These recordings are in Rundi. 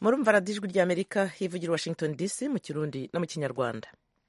murumva radiyo ijwi ry'amerika hivugira washington dc mu kirundi no mu kinyarwanda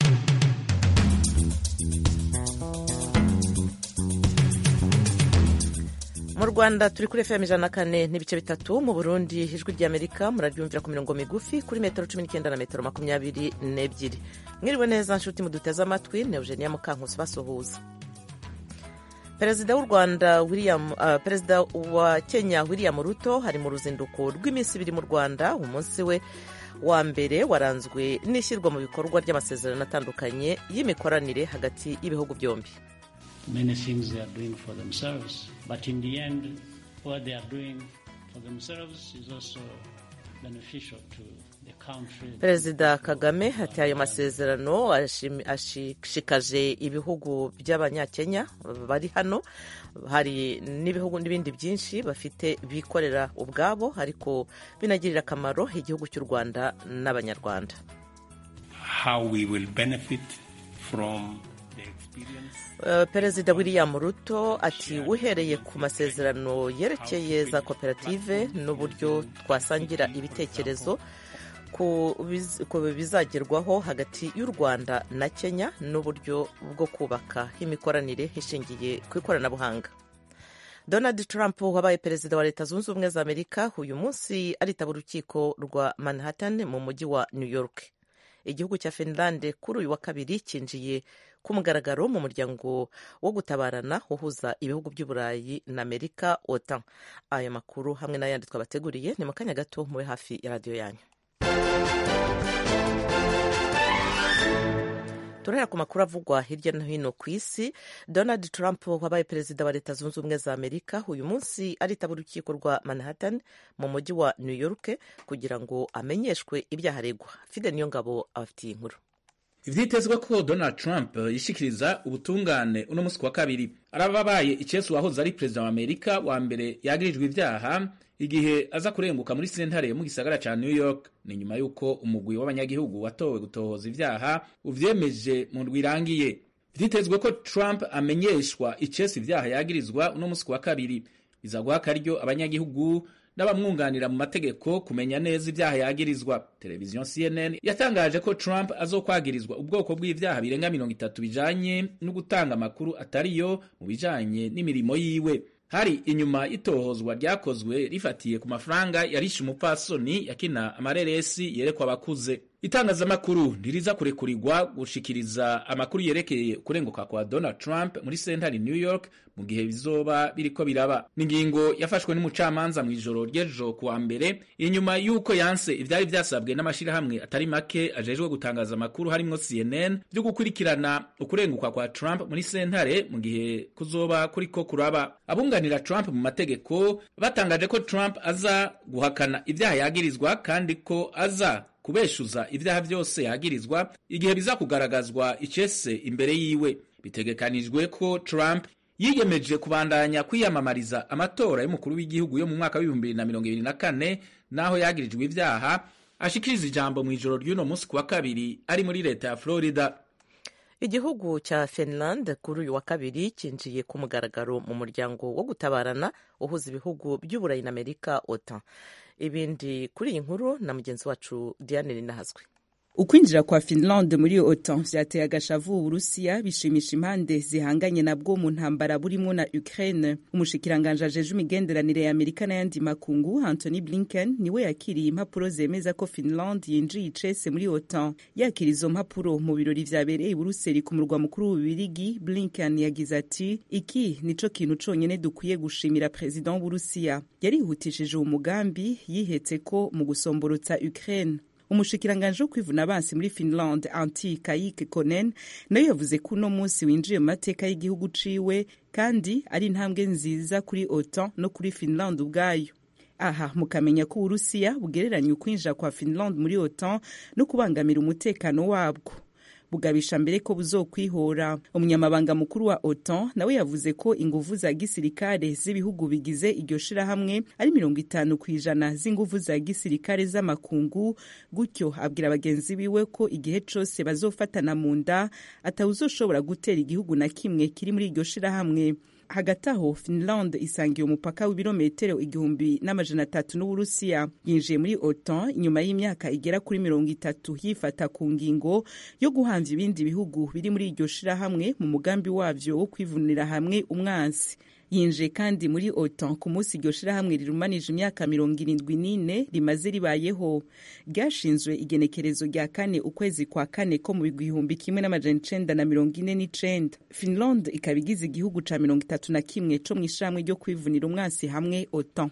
mu rwanda turi kuri fm ijana na kane n'ibice bitatu mu burundi ijwi ry'amerika muraryumvira ku mirongo migufi kuri metero cumi n'icyenda na metero makumyabiri n'ebyiri mwiriwe neza nshuti muduteze amatwi ni eugenia mukankusi basuhuza perezida w'u rwanda william uh, perezida wa kenya william ruto hari mu ruzinduko rw'iminsi ibiri mu rwanda umunsi we wa mbere waranzwe n'ishyirwa mu bikorwa ry'amasezerano atandukanye y'imikoranire hagati y'ibihugu byombi many things they are doing for themselves but in the end what they are doing for themselves is also beneficial to the country perezida kagame ati ayo masezerano ashishikaje ibihugu by'abanyakenya bari hano hari n'ibihugu n'ibindi byinshi bafite bikorera ubwabo ariko binagirira akamaro igihugu cy'u rwanda n'abanyarwanda how we will benefit from the experience Uh, perezida william ruto ati uhereye ku masezerano yerekeye za koperative n'uburyo twasangira ibitekerezo ku bizagerwaho hagati y'u rwanda na kenya n'uburyo bwo kubaka imikoranire ishingiye ku ikoranabuhanga donald trump wabaye perezida wa leta zunze ubumwe za amerika uyu munsi aritaba urukiko rwa manhattan mu mujyi wa new york igihugu cya finlande kuri uyu wa kabiri cyinjiye ku mugaragaro mu muryango wo gutabarana uhuza ibihugu by'uburayi na amerika otan ayo makuru hamwe n'ayandi twabateguriye ni mu kanya gato mube hafi ya radiyo yanyu turahera ku makuru avugwa hirya no hino ku isi donald trump wabaye perezida wa leta zunze ubumwe za amerika uyu munsi aritaba urukiko rwa manhattan mu mujyi wa new york kugira ngo amenyeshwe ibyaha aregwa fide niyo ngabo abafitiye inkuru ivyitezwe ko donald trump yishikiriza ubutungane uno musi wa kabiri araba abaye icesi wahoze ari perezida wa amerika wa mbere yagirijwe ivyaha igihe aza kurenguka muri sentare mu gisagara ca new york ni nyuma y'uko umugwi w'abanyagihugu watowe gutohoza ivyaha uvyemeje mu rwirangiye vyitezwe ko trump amenyeshwa icesi ivyaha yagirizwa uno musi wa kabiri biza guha akaryo abanyagihugu n'abamwunganira mu mategeko kumenya neza ibyaha yagirizwa televiziyo cnn yatangaje ko trump azokwagirizwa ubwoko bw'ivyaha birenga mirongo itatu bijanye no gutanga amakuru atariyo mu bijanye n'imirimo yiwe hari inyuma y'itohozwa ryakozwe rifatiye ku mafaranga yarishe umupfasoni yakina amareresi yerekwa abakuze itangazamakuru ntiriza kurekurirwa gushikiriza amakuru yerekeye kurenguka kwa donald trump muri sentare new york mu gihe bizoba biriko biraba n'ingingo yafashwe n'umucamanza mu ijoro ry'ejo kuwa mbere inyuma y'uko yanse ivyari vyasabwe n'amashirahamwe atari make ajejwe gutangaza amakuru harimwo cnn vyo gukurikirana ukurenguka kwa trump muri sentare mu gihe kuzoba kuriko kuraba abunganira trump mu mategeko batangaje ko trump aza guhakana ivyaha yagirizwa kandi ko aza kubeshuza ibyaha byose yagirizwa igihe biza kugaragazwa icese imbere yiwe bitegekanijwe ko Trump yiyemeje kubandanya kwiyamamariza amatora y'umukuru w'igihugu yo mu mwaka w'ibihumbi bibiri na mirongo ibiri na kane n'aho yagirijwe ibyaha ashikiriza ijambo mu ijoro ry'uno munsi ku wa kabiri ari muri leta ya Florida igihugu cya finland kuri uyu wa kabiri cyinjiye ku mugaragaro mu muryango wo gutabarana uhuza ibihugu by'uburayi na amerika otan ibindi kuri iyi nkuru na mugenzi wacu diane ninahazwe ukwinjira kwa finland muri otan vyateye agashavu uburusiya bishimisha impande zihanganye nabwo mu ntambara burimo na ukraine umushikiranganje ajeje imigenderanire ya amerika n'ayandi makungu anthony blinken niwe yakiriye impapuro zemeza ko finland yinjiye icese muri otan yakira izo mpapuro mu birori vyabereye i buruseli ku murwa mukuru w'ububirigi blinken yagize ati iki nico kintu conyene dukwiye gushimira perezida w'uburusiya yarihutishije uwo mugambi yihetse ko mu gusomborotsa ukraine umushikiranganje wo kwivuna abansi muri finland anti kayike konen nayo yavuze ko uno munsi winjiye mu mateka y'igihugu ciwe kandi ari intambwe nziza kuri otan no kuri finland ubwayo aha mukamenya ko uburusiya bugereranya ukwinjira kwa finland muri otan no kubangamira umutekano wabwo bugabisha mbere ko buzokwihora umunyamabanga mukuru wa otan nawe yavuze ko inguvu za gisirikare z'ibihugu bigize iryo shirahamwe ari mirongo itanu ku ijana z'inguvu za gisirikare z'amakungu gutyo abwira bagenzi biwe ko igihe cose bazofatana mu nda atawuzoshobora gutera igihugu na kimwe kiri muri iryo shirahamwe hagati aho finland isangiye umupaka w'ibirometero igihumbi n'amajana atatu n'uburusiya yinjiye muri otan inyuma y'imyaka igera kuri mirongo itatu yifata ku ngingo yo guhamvya ibindi bihugu biri muri iryo shirahamwe mu mugambi wavyo wo kwivunira hamwe umwansi yinjiye kandi muri otan ku munsi iryo shirahamwe rirumanije imyaka mirongo irindwi n'ine rimaze ribayeho ryashinzwe igenekerezo rya kane ukwezi kwa kane ko mu gihumbi kimwe n'amajana icenda na mirongo ine n'icenda finland ikaba igize igihugu ca mirongo itatu na kimwe co mu ishirahamwe ryo kwivunira umwansi hamwe otan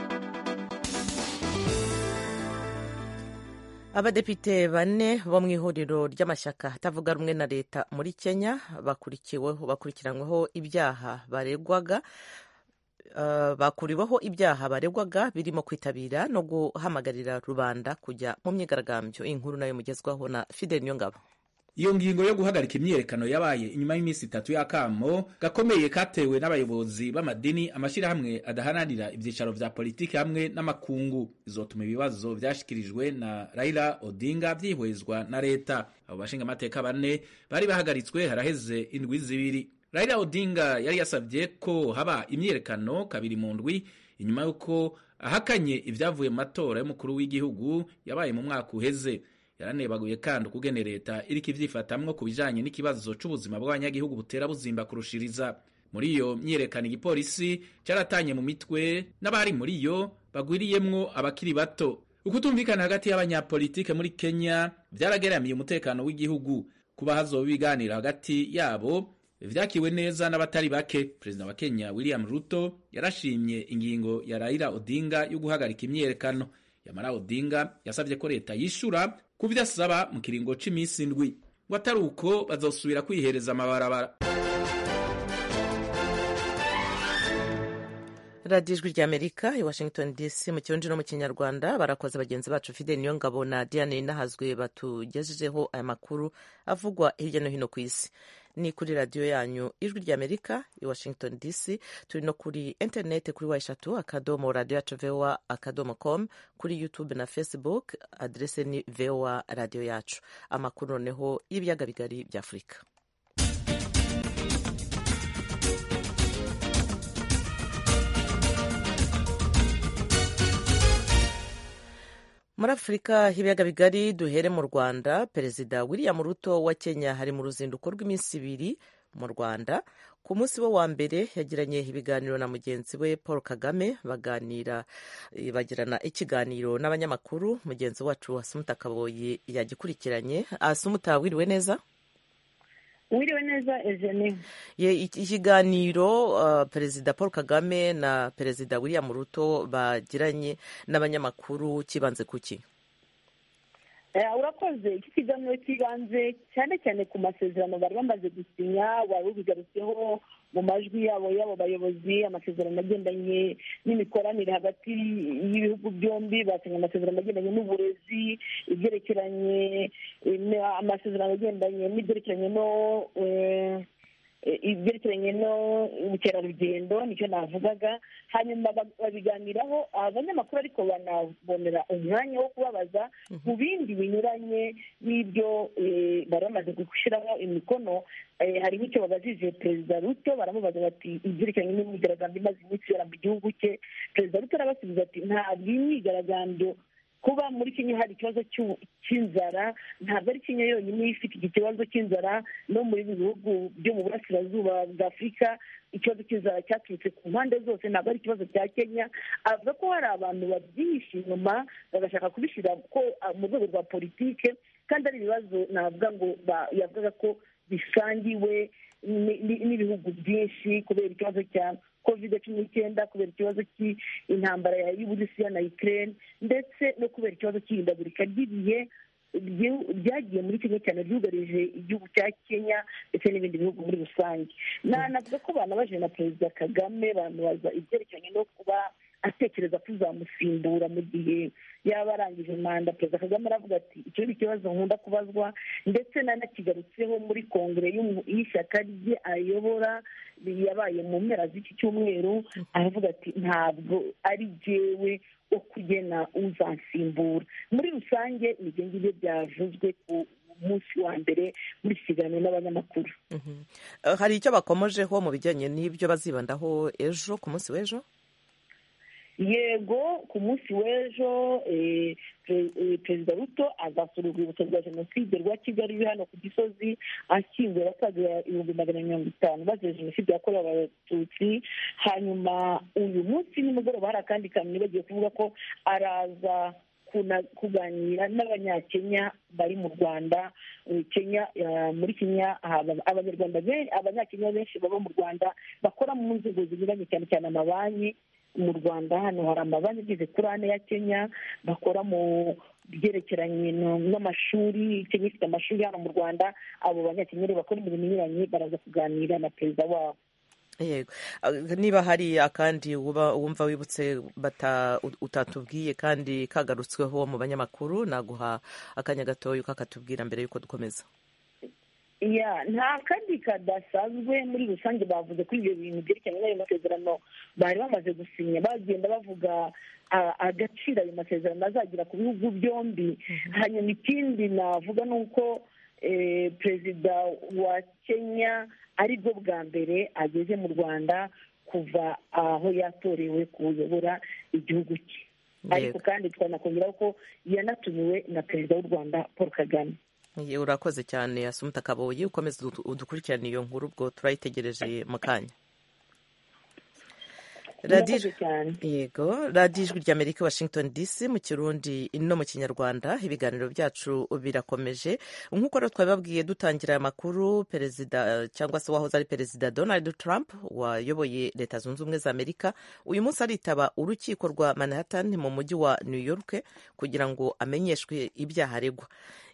abadepite bane bo mu ihuriro ry'amashyaka atavuga rumwe na leta muri kenya bakurikiweho bakurikiranyweho ibyaha baregwaga uh, bakuriweho ibyaha baregwaga birimo kwitabira no guhamagarira rubanda kujya mu myigaragambyo inkuru nayo mugezwaho na fidel niyongabo iyo ngingo yo guhagarika imyiyerekano yabaye inyuma y'iminsi itatu y'akamo gakomeye katewe n'abayobozi b'amadini amashyirahamwe adaharanira ibyicaro vya politiki hamwe n'amakungu izotuma ibibazo vyashikirijwe na Raila Odinga vyihwezwa na leta abo bashinga amateka bane bari bahagaritswe haraheze indwi zibiri Raila Odinga yari yasavye ko haba imyiyerekano kabiri mu ndwi inyuma y'uko ahakanye ivyavuye mu matora y'umukuru w'igihugu yabaye mu mwaka uheze yaranebaguye kandi ukugene leta iriko ivyifatamwo ku bijanye n'ikibazo c'ubuzima bw'abanyagihugu butera buzimba kurushiriza muri iyo myiyerekano igipolisi caratanye mu mitwe n'abari muri yo bagwiriyemwo abakiri bato ukutumvikana hagati y'abanyapolitike muri kenya vyarageramiye umutekano w'igihugu kuba hazoba ibiganiro hagati yabo vyakiwe neza n'abatari bake perezida wa kenya william ruto yarashimye ingingo ya raila odinga yo guhagarika imyiyerekano yamara odinga yasavye ko leta yishura ku vyo asaba mu kiringo c'imisi ndwi ngo atari uko bazosubira kwihereza amabarabara radiyo ijwi ry'amerika i washington dc mu kirundi no mu kinyarwanda barakoze bagenzi bacu fide niyo ngabo na diane nahazwe batugejejeho aya makuru avugwa hirya no hino ku isi ni kuri radiyo yanyu ijwi ry'amerika i washington dc turi no kuri interineti kuri wa eshatu akadomo radiyo yacu voa akadomo com kuri youtube na facebook adrese ni voa radiyo yacu amakuru noneho y'ibiyaga bigari bya afurika muri afurika h'ibiyaga bigari duhere mu rwanda perezida william ruto wa kenya hari mu ruzinduko rw'iminsi ibiri mu rwanda ku munsi we wa mbere yagiranye ibiganiro na mugenzi we paul kagame baganira bagirana ikiganiro n'abanyamakuru mugenzi wacu asumuta kaboyi yagikurikiranye asumuta wiriwe neza wiriwe neza ejeni ikiganiro uh, perezida paul kagame na perezida william ruto bagiranye n'abanyamakuru kibanze kuki urakoze iki kiganiro kibanze cyane cyane ku masezerano bari bamaze gusinya wari ubigarutseho mu majwi yabo y'abo bayobozi amasezerano agendanye n'imikoranire hagati y'ibihugu byombi basinya amasezerano agendanye n'uburezi ibyerekeranye amasezerano agendanye n'ibyerekeranye no ibyerekeranye n'ubukerarugendo nicyo navugaga hanyuma babiganiraho abanyamakuru ariko banabonera umwanya wo kubabaza mu bindi binyuranye n'ibyo bari bamaze gushyiraho imikono hari nk'icyo babajije perezida ruto baramubaza bati ibyerekeranye n'imyigaragambyo imaze iminsi ibera mu gihugu cye perezida ruto arabasubiza ati ntabwo iyi myigaragambyo kuba muri kenya hari ikibazo cy'inzara ntabwo ari kenya yonyine ifite iki kibazo cy'inzara no muri bihugu byo mu burasirazuba bwa afurika ikibazo cy'inzara cyaturutse ku mpande zose ntabwo ari ikibazo cya kenya avuga ko hari abantu babyihishe inyuma bagashaka kubishyira mu rwego rwa politike kandi ari ibibazo navuga ngo yavugaga ko bisangiwe n'ibihugu byinshi kubera ikibazo cya kovide cumi n'icyenda kubera ikibazo cy'intambara y'uburusiya na ukraine ndetse no kubera ikibazo cy'ihindagurika ry'ibihe byagiye muri kenya cyane byugarije igihugu cya kenya ndetse n'ibindi bihugu muri rusange navuga ko banabaje na perezida kagame bamubaza ibyerekeranye no kuba atekereza ko uzamusimbura mu gihe yaba arangije manda perezida kagame aravuga ati icyo ni ikibazo nkunda kubazwa ndetse nanakigarutseho muri kongere y'ishyaka rye ayobora yabaye mu mpera z'iki cyumweru aravuga ati ntabwo ari jyewe wo kugena uzansimbura muri rusange ibyo ngibyo byavuzwe ku munsi wa mbere muri iki kiganiro n'abanyamakuru hari icyo bakomojeho mu bijyanye n'ibyo bazibandaho ejo ku munsi w'ejo yego ku munsi w'ejo perezida ruto azasura urwibutso rwa jenoside rwa kigali ruri hano ku gisozi ashyinguye abasaga ibihumbi magana mirongo itanu bazize jenoside yakorewe abatutsi hanyuma uyu munsi nimugoroba hari akandi kantu bagiye kuvuga ko araza kuganira n'abanyakenya bari mu rwanda kenya muri kenya abanyarwanda abanyakenya benshi baba mu rwanda bakora mu nzego zinyuranye cyane cyane amabanki mu rwanda hano hari amabanki ageze kuri ane ya kenya bakora mu byerekeranye n'amashuri kenya ifite amashuri hano mu rwanda abo banyakenya bakora imirimo inyuranye baraza kuganira na perezida wabo yego niba hari akandi wumva wibutse utatubwiye kandi kagarutsweho mu banyamakuru naguha akanya gatoya kakatubwira mbere y'uko dukomeza nta kandi kadasanzwe muri rusange bavuze kuri ibyo bintu byerekeranye n'ayo masezerano bari bamaze gusinya bagenda bavuga agaciro ayo masezerano azagira ku bihugu byombi hanyuma ikindi navuga ni uko perezida wa kenya aribwo bwa mbere ageze mu rwanda kuva aho yatorewe kuyobora igihugu cye ariko kandi twanakongeraho ko yanatumiwe na perezida w'u rwanda paul kagame urakoze cyane asumuta kaboyi ukomeza udukurikirane iyo nkuru ubwo turayitegereje mu kanya yego radiyo ijwi ry'amerika washington dc mu kirundi no mu kinyarwanda ibiganiro byacu birakomeje nk'uko rero twabibabwiye dutangira aya makuru perezida cyangwa se wahoze ari perezida donald trump wayoboye leta zunze ubumwe za amerika uyu munsi aritaba urukiko rwa manhattan mu mujyi wa new york kugira ngo amenyeshwe ibyaha aregwa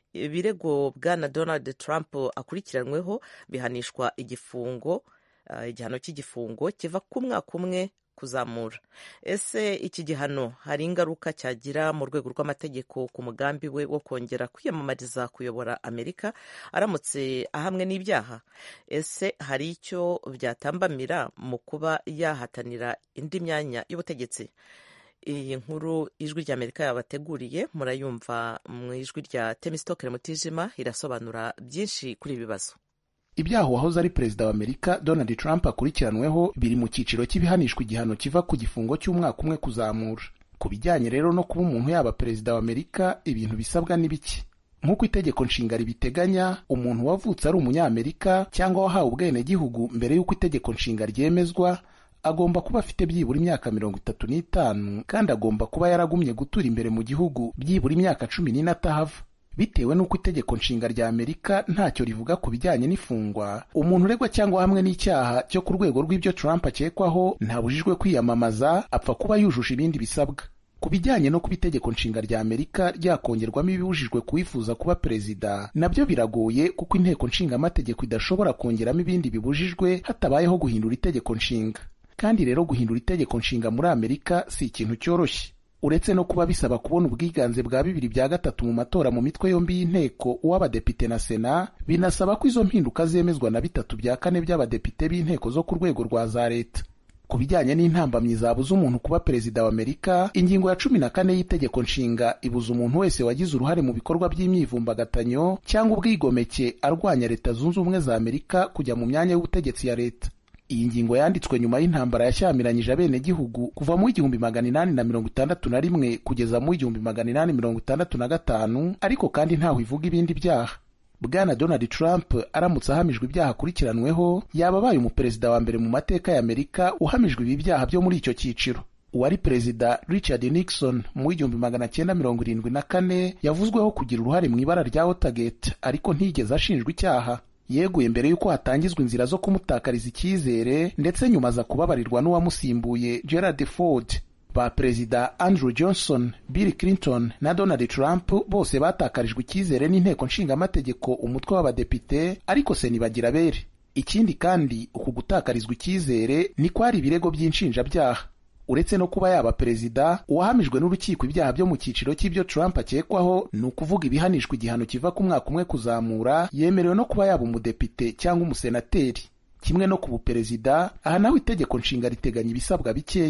ibirego bwana donald trump akurikiranyweho bihanishwa igifungo igihano cy'igifungo kiva ku mwaka umwe kuzamura ese iki gihano hari ingaruka cyagira mu rwego rw'amategeko ku mugambi we wo kongera kwiyamamariza kuyobora amerika aramutse ahamwe n'ibyaha ese hari icyo byatambamira mu kuba yahatanira indi myanya y'ubutegetsi iyi nkuru ijwi rya amerika yabateguriye murayumva mu ijwi rya temisitokere mutijima irasobanura byinshi kuri ibi bibazo ibyaha uwahoze ari perezida wa amerika donald trump akurikiranweho biri mu cyiciro cy'ibihanishwa igihano kiva ku gifungo cy'umwaka umwe kuzamura ku bijyanye rero no kuba umuntu yaba perezida wa amerika ibintu bisabwa ni biki nk'uko itegeko nshinga ribiteganya umuntu wavutse ari umunyamerika cyangwa wahawe ubwenegihugu mbere y'uko itegeko nshinga ryemezwa agomba kuba afite byibura imyaka mirongo itatu n'itanu kandi agomba kuba yaragumye gutura imbere mu gihugu byibura imyaka cumi n'ine atahava bitewe n'uko itegeko nshinga rya amerika ntacyo rivuga ku bijyanye n'ifungwa umuntu uregwa cyangwa hamwe n'icyaha cyo ku rwego rw'ibyo trump akekwaho ntabujijwe kwiyamamaza apfa kuba yujuje ibindi bisabwa ku bijyanye no kuba itegeko nshinga rya amerika ryakongerwamo ibibujijwe kuwifuza kuba perezida nabyo biragoye kuko inteko nshingamategeko idashobora kongeramo ibindi bibujijwe hatabayeho guhindura itegeko nshinga kandi rero guhindura itegeko nshinga muri amerika si ikintu cyoroshye uretse no kuba bisaba kubona ubwiganze bwa bibiri bya gatatu mu matora mu mitwe yombi y'inteko uw'abadepite na sena binasaba ko izo mpinduka zemezwa na bitatu bya kane by'abadepite b'inteko zo ku rwego rwa za leta ku bijyanye n'intambamyi zabuza umuntu kuba perezida wa amerika ingingo ya cumi na kane y'itegeko nshinga ibuza umuntu wese wagize uruhare mu bikorwa by'imyivumbagatanyo cyangwa ubwigomeke arwanya leta zunze ubumwe za amerika kujya mu myanya y'ubutegetsi ya leta iyi ngingo yanditswe nyuma y'intambara yashyamiranyije abenegihugu kuva mu igihumbi magana inani na mirongo itandatu na rimwe kugeza mu igihumbi magana inani mirongo itandatu na gatanu ariko kandi ntaho ivuga ibindi byaha bwana donald trump aramutse ahamijwe ibyaha akurikiranweho yaba abaye umuperezida wa mbere mu mateka ya amerika uhamijwe ibi byaha byo muri icyo cyiciro uwari perezida richard nixon mu w'igihumbi magana cyenda mirongo irindwi na kane yavuzweho kugira uruhare mu ibara rya watergate ariko ntiyigeze ashinjwa icyaha yeguye mbere y'uko hatangizwa inzira zo kumutakariza icyizere ndetse nyuma aza kubabarirwa n'uwamusimbuye gerard ford ba perezida andrew johnson bill clinton na donald trump bose batakarijwe icyizere n'inteko nshingamategeko umutwe w'abadepite ariko se ntibagira bere ikindi kandi uku gutakarizwa icyizere ni kwari ibirego by'inshinjabyaha uretse no kuba yaba perezida uwahamijwe n'urukiko ibyaha byo mu cyiciro cy'ibyo Trump akekwaho ni ukuvuga ibihanishwa igihano kiva ku mwaka umwe kuzamura yemerewe no kuba yaba umudepite cyangwa umusenateri kimwe no ku buperezida aha naho itegeko nshinga riteganya ibisabwa bikeya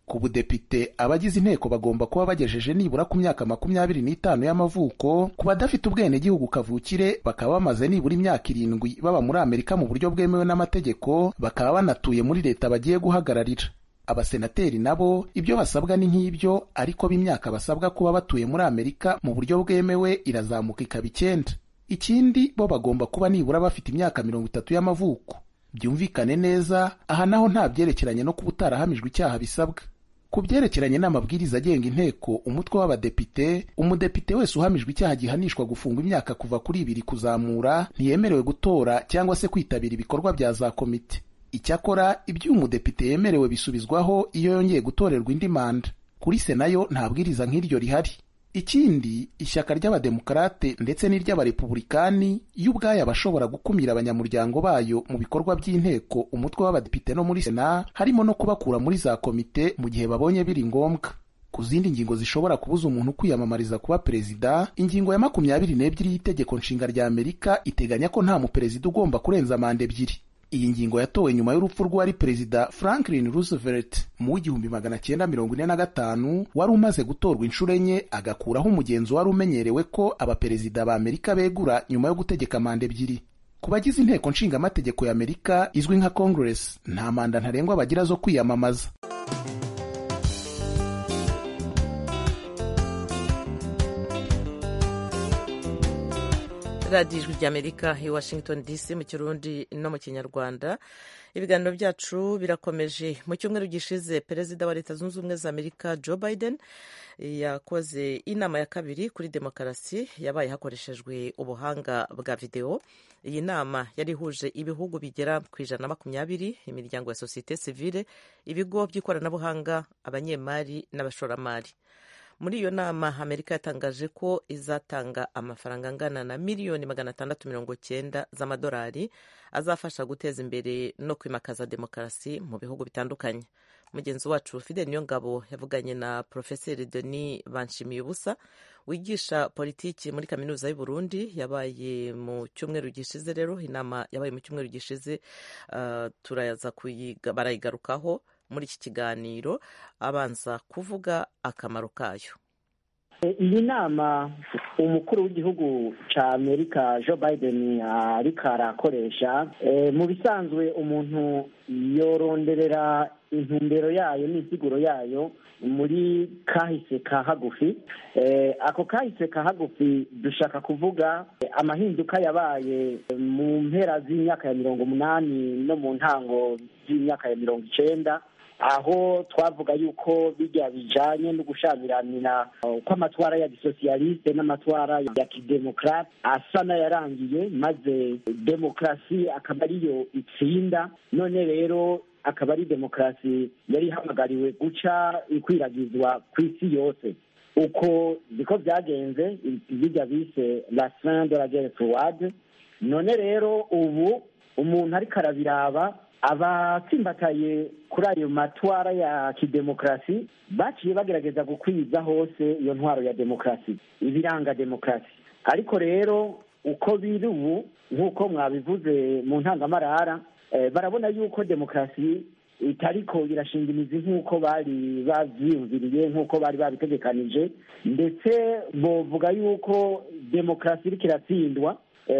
ku budepite abagize inteko bagomba kuba bagejeje nibura ku myaka makumyabiri n'itanu y'amavuko ku badafite ubwenegihugu kavukire bakaba bamaze nibura imyaka irindwi baba muri amerika mu buryo bwemewe n'amategeko bakaba banatuye muri leta bagiye guhagararira abasenateri nabo ibyo basabwa ni nk'ibyo ariko b'imyaka basabwa kuba batuye muri amerika mu buryo bwemewe irazamuka ikaba icyenda ikindi bo bagomba kuba nibura bafite imyaka mirongo itatu y'amavuko byumvikane neza aha naho nta byerekeranye no kuba utarahamijwe icyaha bisabwa ku byerekeranye n'amabwiriza agenga inteko umutwe w'abadepite umudepite wese uhamijwe icyaha gihanishwa gufungwa imyaka kuva kuri ibiri kuzamura ntiyemerewe gutora cyangwa se kwitabira ibikorwa bya za komite icyakora ibyo uyu mudepite yemerewe bisubizwaho iyo yongeye gutorerwa indi manda kuri sena yo nta bwiriza nk'iryo rihari ikindi ishyaka ry'abademokarate ndetse n'iry'abarepubulikani yo ubwayo abashobora gukumira abanyamuryango bayo mu bikorwa by'inteko umutwe w'abadepite no muri sena harimo no kubakura muri za komite mu gihe babonye biri ngombwa ku zindi ngingo zishobora kubuza umuntu kwiyamamariza kuba perezida ingingo ya makumyabiri n'ebyiri y'itegeko nshinga rya amerika iteganya ko nta muperezida ugomba kurenza manda ebyiri iyi ngingo yatowe nyuma y'urupfu rw'uwari perezida franklin roosevelt mu w'igihumbi magana cyenda mirongo ine na gatanu wari umaze gutorwa inshuro enye agakuraho umugenzo wari umenyerewe ko abaperezida ba amerika begura nyuma yo gutegeka manda ebyiri ku bagize inteko nshingamategeko ya amerika izwi nka congress nta manda ntarengwa bagira zo kwiyamamaza radiyo ijwi ry'amerika i washington dc mu kirundi no mu kinyarwanda ibiganiro byacu birakomeje mu cyumweru gishize perezida wa leta zunze ubumwe za amerika joe biden yakoze inama ya kabiri kuri demokarasi yabaye hakoreshejwe ubuhanga bwa videwo iyi nama yari ihuje ibihugu bigera ku ijana na makumyabiri imiryango ya sosiyete sivile ibigo by'ikoranabuhanga abanyemari n'abashoramari muri iyo nama amerika yatangaje ko izatanga amafaranga angana na miliyoni magana atandatu mirongo cyenda z'amadolari azafasha guteza imbere no kwimakaza demokarasi mu bihugu bitandukanye mugenzi wacu fide niyongabo yavuganye na porofeseri denis banshimiye ubusa wigisha politiki muri kaminuza y'u Burundi yabaye mu cyumweru gishize rero inama yabaye mu cyumweru gishize uh, turaza barayigarukaho muri iki kiganiro abanza kuvuga akamaro kayo iyi nama umukuru w'igihugu cya amerika joe biden ariko arakoresha mu bisanzwe umuntu yoronderera intumbero yayo n'insiguro yayo muri kahise ka hagufi ako kahise ka hagufi dushaka kuvuga amahinduka yabaye mu mpera z'imyaka ya mirongo umunani no mu ntango z'imyaka ya mirongo icyenda aho twavuga yuko bijya bijanye no gushamiranira kw'amatwara ya gisosiyaliste n'amatwara ya kidemokarate asa n'ayarangiye maze demokarasi akaba ariyo itsinda none rero akaba ari demokarasi yari ihamagariwe guca ikwiragizwa ku isi yose uko niko byagenze bijya bise la fin de la guerre froide none rero ubu umuntu ariko arabiraba abatsimbataye kuri ayo matwara ya kidemokarasi baciye bagerageza gukwiza hose iyo ntwaro ya demokarasi ibiranga demokarasi ariko rero uko biri ubu nk'uko mwabivuze mu ntangamarara barabona yuko demokarasi itariko irashinga imizi nk'uko bari babyiyumviriye nk'uko bari babitegekanije ndetse bovuga yuko demokarasi iriko iratsindwa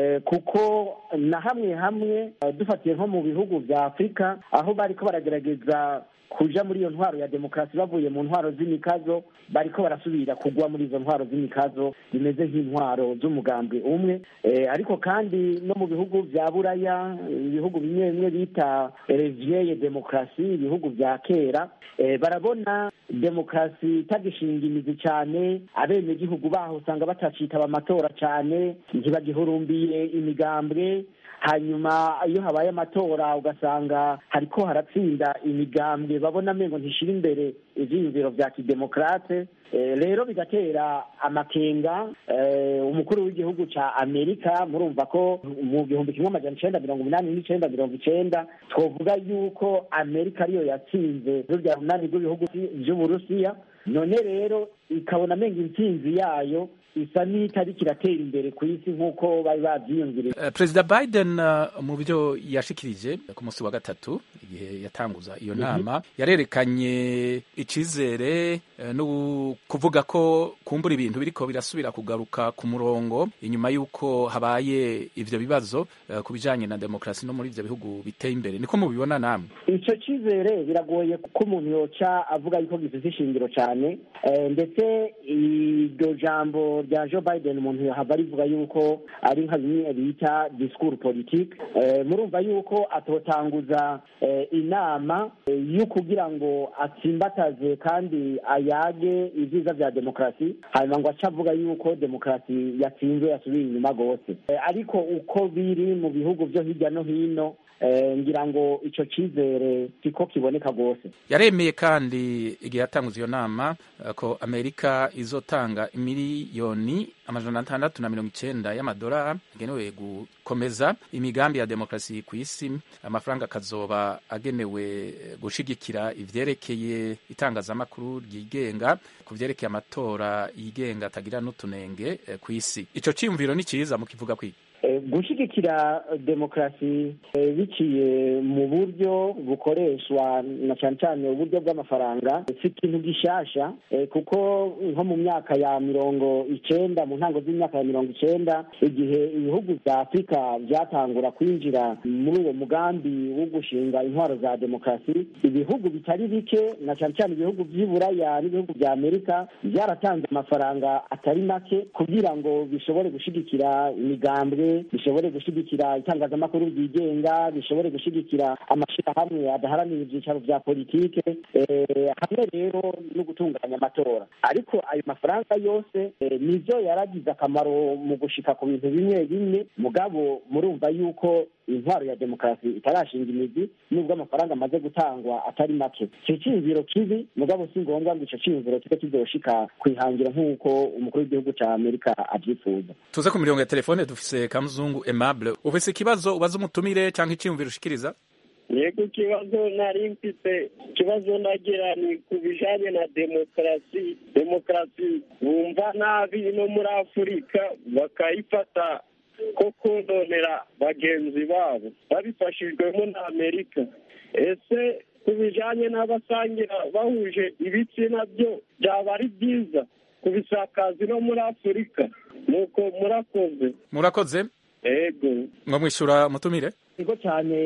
kuko na hamwe hamwe dufatiye nko mu bihugu bya afurika aho bariko baragerageza kuja muri iyo ntwaro ya demokarasi bavuye mu ntwaro z'imikazo bariko barasubira kugwa muri izo ntwaro z'imikazo zimeze nk'intwaro z'umugambwe umwe ariko kandi no mu bihugu bya buraya ibihugu bimwe bimwe bita revieye demokarasi ibihugu bya kera barabona demokarasi itagishinga imizi cyane abenegihugu baho usanga batacitaba amatora cyane ntibagihurumbiye imigambwe hanyuma iyo habaye amatora ugasanga hariko haratsinda imigambwe babona amengo ntishira imbere ivyiyumviro vya kidemokarate rero bigatera amakenga umukuru w'igihugu ca amerika murumva ko mu gihumbi kimwe amajana icenda mirongo umunani n'icenda mirongo icenda twovuga yuko amerika ariyo yatsinze rurya runani rw'ibihugu vy'uburusiya none rero ikabona amenga intsinzi yayo isa n'itariki iratera imbere ku isi nk'uko bari babyiyumviriye perezida biden mu byo yashikirije ku munsi wa gatatu igihe yatanguza iyo nama yarerekanye icizere eh, no kuvuga ko kumbura ibintu biriko birasubira kugaruka ku murongo inyuma y'uko habaye ivyo bibazo eh, ku bijanye na demokarasi no muri ivyo bihugu biteye imbere niko mubibona namwe icyo cyizere biragoye ko umuntu yoca avuga yuko gifite ishingiro cyane Eh, ndetse iryo jambo rya joe biden umuntu yahava rivuga yuko ari nka bimwe bita disikuru politike Eh, murumva yuko atotanguza eh, inama eh, yo kugira ngo atsimbataze kandi ayage ibyiza bya demokarasi hanyuma ngo ace avuga yuko demokarasi yatsinzwe yasubiye inyuma rwose Eh, ariko uko biri mu bihugu byo hirya no hino eh, ngira ngo icyo cyizere siko kiboneka rwose yaremeye kandi igihe yatanguza iyo nama eh, ko amerika izotanga miliyoni amajana atandatu na mirongo icenda y'amadolari agenewe gukomeza imigambi ya demokarasi ku isi amafaranga akazoba agenewe eh, gushigikira ivyerekeye itangazamakuru ryigenga ku vyerekeye amatora yigenga atagira n'utunenge eh, ku isi ico ciyumviro ni ciza mukivuga kwiki Eh, gushyigikira demokarasi eh, biciye mu buryo bukoreshwa na cyane cyane uburyo bw'amafaranga si ikintu gishasha eh, kuko nko mu myaka ya mirongo icenda mu ntango z'imyaka ya mirongo icenda igihe ibihugu bya afurika byatangura kwinjira muri uwo mugambi wo gushinga intwaro za demokarasi ibihugu bitari bike na cyane cyane ibihugu by'i buraya n'ibihugu bya amerika byaratanze amafaranga atari make kugira ngo bishobore gushyigikira imigambwe bishobore gushyigikira itangazamakuru ryigenga bishobore gushyigikira amashyirahamwe adaharanira ibyicaro bya politike eh, hamwe rero no gutunganya amatora ariko ayo mafaranga yose eh, nivyo yaragize akamaro mu gushika ku bintu bimwe bimwe mugabo murumva yuko intwaro ya demokarasi itarashinga imizi nubwo amafaranga amaze gutangwa atari make icyo cyiyumviro kibi mugabo si ngombwa ngo icyo cyiyumviro kibe kizoshika kwihangira nk'uko umukuru w'igihugu ca amerika avyifuza tuze ku mirongo ya telefone dufise kamuzungu aimable ufise ikibazo ubaza umutumire cyangwa iciyumviro ushikiriza yego ikibazo nari mfite ikibazo nagira ni ku bijanye na demokarasi demokarasi bumva nabi no muri afurika bakayifata ko kononera bagenzi babo babifashijwemo na amerika ese ku bijanye n'abasangira bahuje ibitsina byo byaba ari byiza kubisakaza no muri afurika nuko murakoze murakoze yego ngo mwishyura umutumire niko cyane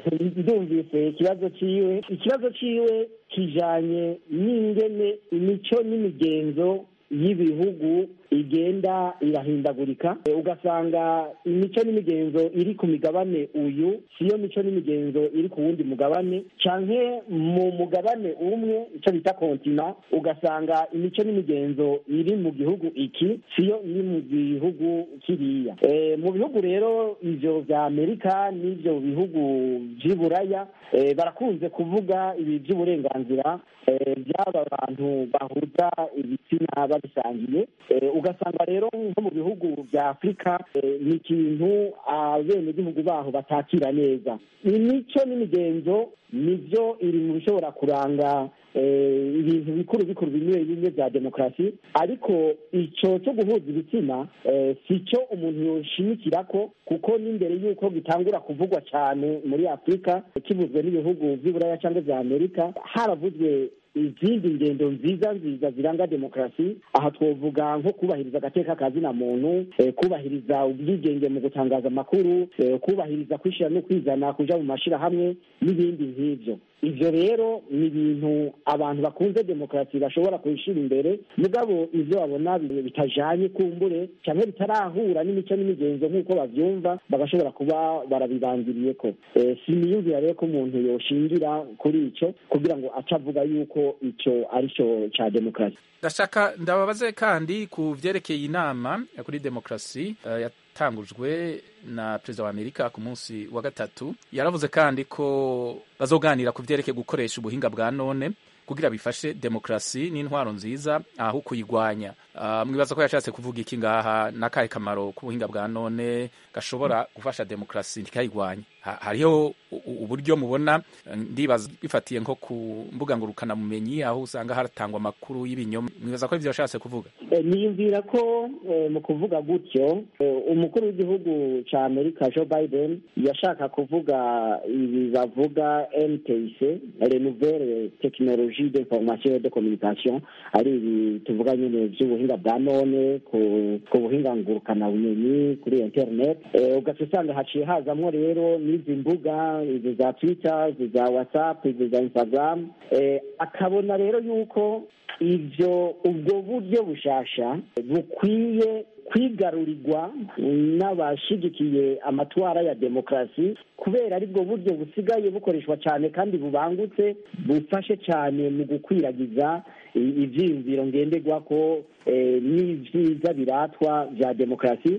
ndumvise ikibazo ciwe ikibazo ciwe kijanye n'ingene imico n'imigenzo y'ibihugu igenda irahindagurika Eh, ugasanga imico n'imigenzo iri ku migabane uyu siyo mico n'imigenzo iri ku wundi mugabane canke mu mugabane umwe ico bita kontina ugasanga imico n'imigenzo iri mu gihugu iki siyo iri mu gihugu kiriya Eh, mu bihugu rero ivyo vya amerika n'ivyo bihugu vy'i buraya eh, barakunze kuvuga ibi vy'uburenganzira eh, by'aba bantu bahuza ibitsina babisangiye Eh, ugasanga rero nko mu bihugu bya afurika eh, ni ikintu abenegihugu baho batakira neza imico n'imigenzo nibyo iri mu bishobora kuranga eh, ibintu bikuru bikuru bimwe bimwe bya demokarasi ariko icyo cyo guhuza ibitsina eh, si cyo umuntu yoshimikirako kuko n'imbere y'uko gitangura kuvugwa cyane muri afurika kivuzwe n'ibihugu by'i buraya cyangwa bya amerika haravuzwe izindi ngendo nziza nziza ziranga demokarasi aha twovuga nko kubahiriza agateka ka zina muntu eh, kubahiriza ubwigenge mu gutangaza amakuru eh, kubahiriza kwishyira no kwizana kuja mu mashirahamwe n'ibindi nk'ivyo ivyo rero ni ibintu abantu bakunze demokarasi bashobora kubishira imbere mugabo ivyo babona bi- bitajanye kumbure canke bitarahura n'imico n'imigenzo nk'uko bavyumva bagashobora kuba barabibanziriyeko eh, siniyumvira rero ko umuntu yoshingira kuri ico kugira ngo ace avuga yuko ico ari cyo ca demokarasi ndashaka ndababaze kandi ku vyerekeye inama ya kuri demokarasi eh, yatangujwe na perezida wa amerika ku munsi wa gatatu yaravuze kandi ko bazoganira ku vyerekeye gukoresha ubuhinga bwa none kugira bifashe demokarasi n'intwaro nziza aho kuyigwanya uh, mwibaza ko yashatse kuvuga iki ngaha n'akahe kamaro k'ubuhinga bwa none gashobora gufasha demokarasi ntikayigwanye Ha- hariho u- u- uburyo mubona eh, ndibaza bifatiye nko ku mbuga ngurukanabumenyi aho usanga hatangwa amakuru y'ibinyoma mwibaza ko ivyo yashatse kuvuga Eh, niyumvira ko eh, mu kuvuga gutyo eh, umukuru w'igihugu ca amerika joe biden yashaka kuvuga ibi bavuga ntc les nouvelles technologie d'information et de communication ari ibi tuvuga nyene vy'ubuhinga bwa none ku ku buhinga ngurukanabumenyi kuri internet Eh, ugaca usanga haciye hazamwo rero n'izi mbuga izi za twitter izi za whatsapp izi za instagram Eh, akabona rero yuko ivyo ubwo buryo bushasha bukwiye kwigarurirwa n'abashigikiye amatwara ya demokarasi kubera aribwo buryo busigaye bukoreshwa cyane kandi bubangutse bufashe cyane mu gukwiragiza i- ivyiyumviro ngenderwako eh, n'ivyiza biratwa vya demokarasi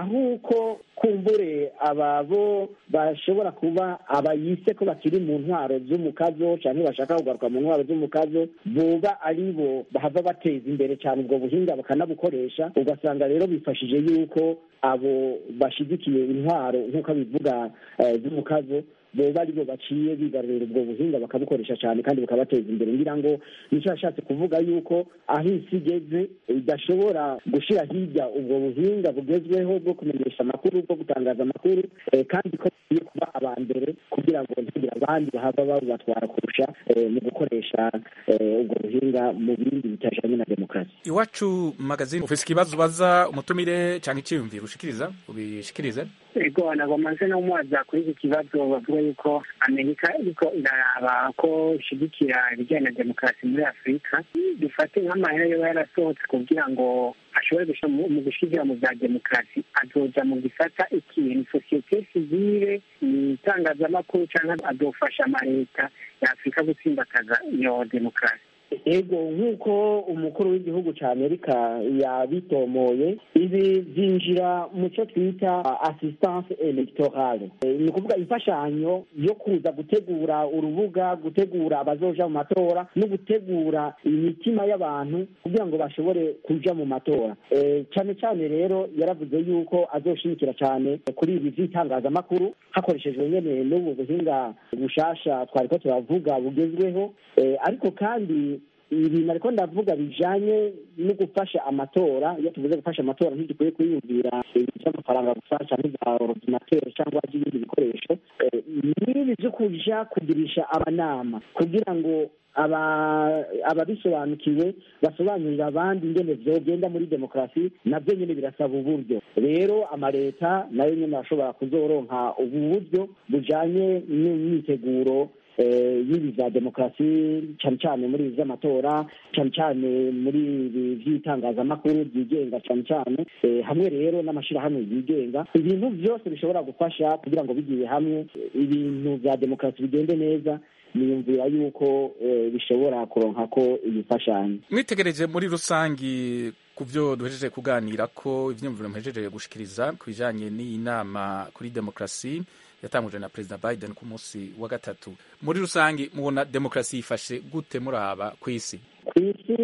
ahuko kumbure ababo bashobora kuba abayise ko bakiri mu ntwaro z'umukazo canke bashaka kugaruka mu ntwaro z'umukazo boba ari bo bahava bateza imbere cyane ubwo buhinga bakanabukoresha ugasanga rero bifashije yuko abo bashigikiye intwaro nk'uko bivuga eh, z'umukazo boba ari bo baciye bigarurira ubwo buhinga bakabukoresha cyane kandi bukabateza imbere ngira ngo nicyo yashatse kuvuga yuko aho isi igeze idashobora gushira hirya ubwo buhinga bugezweho bwo kumenyesha amakuru bwo gutangaza amakuru eh, kandi ko bakwiye kuba aba mbere kugira ngo ntihagire abandi bahava babubatwara kurusha eh, mu gukoresha eh, ubwo buhinga mu bindi bitajanye na demokarasi iwacu magazine ufise ikibazo ubaza umutumire canke iciyumviro ushikiriza ubishikirize ego ntabwo maze no mubaza kuri iki kibazo bavuga yuko amerika iriko iraraba ko ishigikira ibijyanye na demokarasi muri afurika dufate nk'amahera yoba yarasohotse kugira ngo ashobore gushira mu mu gushigira mu bya demokarasi azoja mu gisata ikintu sosiyete sivile itangazamakuru cyangwa azofasha amaleta ya afurika gutsimbataza iyo demokarasi ego nk'uko umukuru w'igihugu cya amerika yabitomoye ibi byinjira mu cyo twita assistance electorale Eh, ni ukuvuga imfashanyo yo kuza gutegura urubuga gutegura abazoja mu matora no gutegura imitima y'abantu kugira ngo bashobore kuja mu matora Eh, cyane cyane rero yaravuze yuko azoshimikira cyane kuri ibi by'itangazamakuru hakoreshejwe nyene n'ubu buhinga bushasha twariko turavuga bugezweho Eh, ariko kandi ibintu ariko ndavuga bijanye no gufasha amatora iyo tuvuze gufasha amatora ntidukwiye kwiyumvira ibintu by'amafaranga gusa cyangwa za ordinateur cyangwa by'ibindi bikoresho Eh, n'ibi byo kuja kugirisha abanama kugira ngo aba ababisobanukiwe basobanurira abandi ingene vyogenda muri demokarasi navyo nyene birasaba uburyo rero amaleta nayo nyene arashobora kuzoronka ubu buryo bujanye n'imyiteguro eh, y'ibi vya demokarasi cane cane muri ibi vy'amatora cane cane muri ibi vy'itangazamakuru byigenga cane cane eh, hamwe rero n'amashirahamwe yigenga ibintu vyose bishobora gufasha kugira ngo bigiye hamwe eh, ibintu vya demokarasi bigende neza niyumvira yuko eh, bishobora kuronka ko ibifashanyo mwitegereje muri rusangi ku byo duhejeje kuganira ko ivyiyumviro muhejeje gushikiriza ku bijanye n'iyi nama kuri demokarasi yatangujwe na perezida biden ku munsi wa gatatu muri rusangi mubona demokarasi yifashe gute muraba ku isi ku isi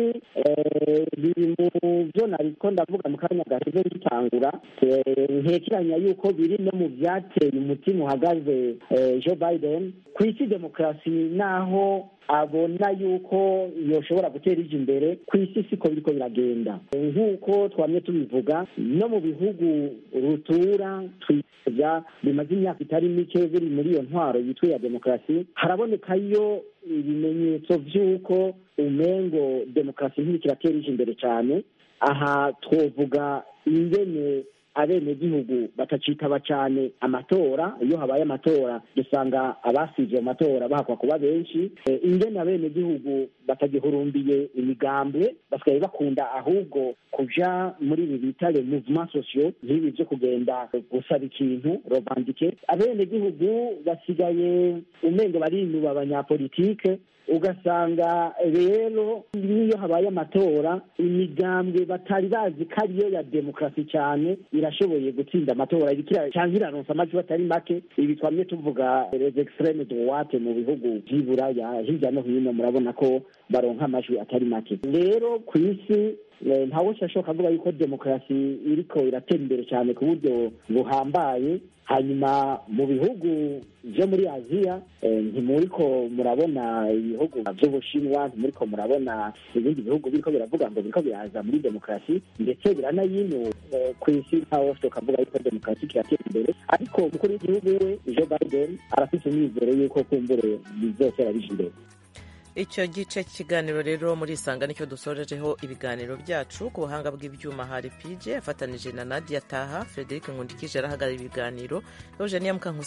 eh, biri mu byo nariko ndavuga mu kanya gaheze bitangura eh, ntekeranya yuko biri no mu byateye umutima uhagaze eh, joe biden ku isi demokarasi naho abona yuko yoshobora gutera ije imbere ku isi siko biriko biragenda nk'uko twamye tubivuga no mu bihugu rutura twiza bimaze imyaka itari mike biri muri iyo ntwaro yitwa iya demokarasi harabonekayo ibimenyetso vy'uko umengo demokarasi ntiriko iratera ije imbere cyane aha twovuga ingene abenegihugu batacitaba cyane amatora iyo habaye amatora dusanga abasivye mu matora bahakwa kuba benshi Eh, ingene abenegihugu batagihurumbiye imigambwe basigaye bakunda ahubwo kuja muri ibi bita le mouvement sociaux nk'ibi vyo kugenda gusaba ikintu rovandike abenegihugu basigaye umengo barinuba abanyapolitike ugasanga rero n'iyo habaye amatora imigambwe batari bazi ko ariyo ya demokarasi cyane irashoboye gutsinda amatora irikira cyangwa iraronsa amajwi atari make ibi twamye tuvuga les extreme droite mu bihugu vy'iburaya hirya no hino murabona ko baronka amajwi atari make rero ku isi ntawe ashobora kuvuga yuko demokarasi iriko iratera imbere cyane ku buryo buhambaye hanyuma mu bihugu byo muri aziya ntimuriko murabona ibihugu by'ubushinwa ntimuriko murabona ibindi bihugu biriko biravuga ngo biriko biraza muri demokarasi ndetse biranayinu ku isi ntawe tukavuga yuko demokarasi kiratera imbere ariko umukuru w'igihugu we joe biden arafite umwizero yuko kumbure bizotera bija imbere icyo gice cy'ikiganiro rero muri isanga nicyo dusorejeho ibiganiro byacu ku buhanga bw'ibyuma hari pije afatanije na nadia taha frederic nkundikije arahagarara ibiganiro eugenia mukankusi